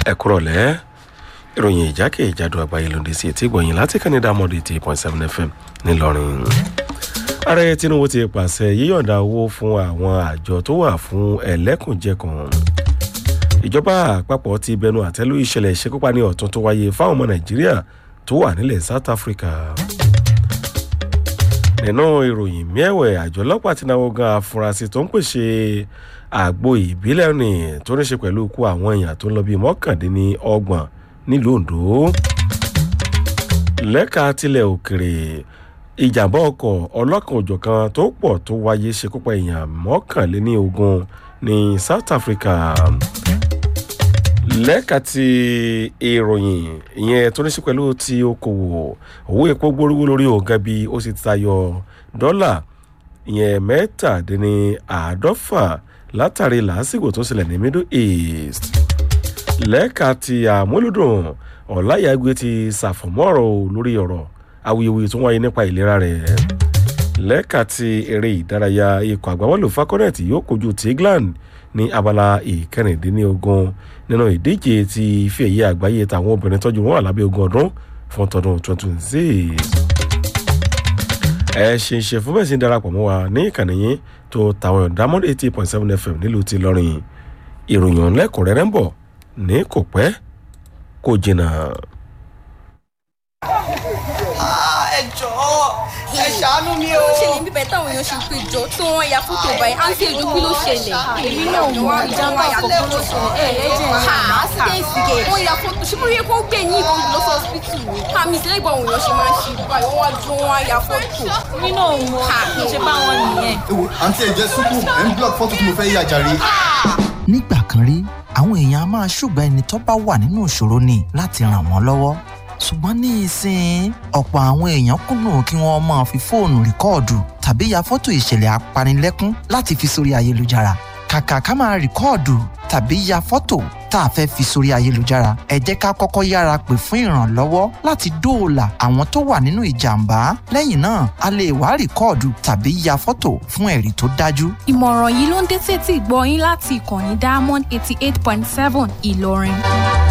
ẹ kúrọ̀lẹ́ ìròyìn ìjákèjádò àgbáyé lòdì sí etí ìgbọ̀nyìn láti kánidà mọ́dé eighty point seven fm ńìlọrin. ààrẹ tinubu ti pàṣẹ yíyọ̀ǹda owó fún àwọn àjọ tó wà fún ẹlẹ́kùnjẹkùn. ìjọba àpapọ̀ ti bẹnu àtẹ́lù ìṣẹ̀lẹ̀ ìṣekúpani ọ̀tún tó wáyé fáwọn ọmọ nàìjíríà tó wà nílẹ̀ south africa. nínú ìròyìn miẹ̀wẹ̀ àjọ ọlọ́pàá ti náwó gan afurasí tó ń pèsè àgbo ìbílẹ̀ ní tó ní ṣe pẹ̀lú ikú àwọn èèyàn tó ń lọ bíi mọ́kàndínlọ́gbọ̀n nílùú ondo lẹ́ka tilẹ̀ òkèrè ìjàmbá ọkọ̀ ọlọ́kan òjọ̀kan tó pọ̀ tó wáyé ṣekúpa èèyàn mọ́kànléní ogun ní south africa lẹ́ka ti ìròyìn ìyẹn tó ní ṣe pẹ̀lú ti okòwò owó epo gbóríwó lórí ọ̀gá bí ó sì tayọ dọ́là ìyẹn mẹ́tàdínní àádọ́fà látàrí làásìgbò tó ṣẹlẹ̀ ní middle east lẹ́ka ti àmúlùdùn ọ̀láyàgbé ti ṣàfọ̀mọ́rọ̀ lórí ọ̀rọ̀ awuyewuye tó wáyé nípa ìlera rẹ̀ lẹ́ka ti eré ìdárayá ikọ̀ àgbáwọ́lù falconet yóò kojú ti england ní abala ìkẹrìndínlógún nínú ìdíje ti ife ẹ̀yẹ àgbáyé tàwọn obìnrin tọ́jú wọn wà lábẹ́ ogún ọdún fún tọdún twenty twenty six ẹ ṣe ṣe fún bẹ́ẹ̀ sí darapọ̀ mọ́ wa ní ìkànnì yín tó tàwọn diamond eighty point seven fm nílùú ti lọ́rìn ìròyìn lẹ́kùnrẹ́rẹ́ ń bọ̀ ní kò pẹ́ kò jìnnà. ẹ jọ̀ọ́ ẹ ṣàánú mi o. ó ṣẹlẹ̀ níbẹ̀ táwọn èèyàn ṣe pé jọ tí wọ́n ya fótó báyìí àǹtí èdè kí ló ṣẹlẹ̀. èmi náà mọ ìjàmbá àkọ́kọ́ ló ṣẹlẹ̀ ẹ̀ ẹ̀ jẹ́ ha accident gẹ̀ wọ́n ya fótó ṣùgbọ́n yẹ kó gbé yín ìbọn lọ sí hospital ni. àmì ìṣẹ̀lẹ̀ ìgbà òun yàn ṣe máa ń ṣe báyìí wọ́n wá dúró wọ́n á ya fótó. èmi náà mọ kí n ṣe bá wọn nìyẹn. ewo àǹtí ẹ jẹ súpù ẹ ń block fọ́tò tí mo fẹ́ yà jàre. nígbà kan rí àwọn èèyàn a máa ṣùgbọ́n ẹni tó bá wà nínú ìṣòro ni láti ràn wọ́n lọ́wọ́ ṣùgbọ́n ní ìsìn ọ̀pọ̀ àwọn èèyàn kùnà kí wọ́n máa fi fóònù rìkọ́ọ̀dù tàbí ya fọ́tò ìṣẹ̀lẹ̀ apanilẹ́kún láti fi sórí ayélujára kàkà ká máa rìkọ́ọ̀dù tàbí ya fọ́tò tá a fẹ́ fi sórí ayélujára ẹ jẹ́ ká kọ́kọ́ yára pè fún ìrànlọ́wọ́ láti dóòlà àwọn tó wà nínú ìjàmbá lẹ́yìn náà a lè wá rìkọ́ọ̀dù tàbí ya fọ́tò fún ẹ̀rí tó dájú. ìmọ̀ràn yìí ló ń dé sétí ìgbọ́ yín láti ìkànnì diamond eighty eight point seven ìlọrin.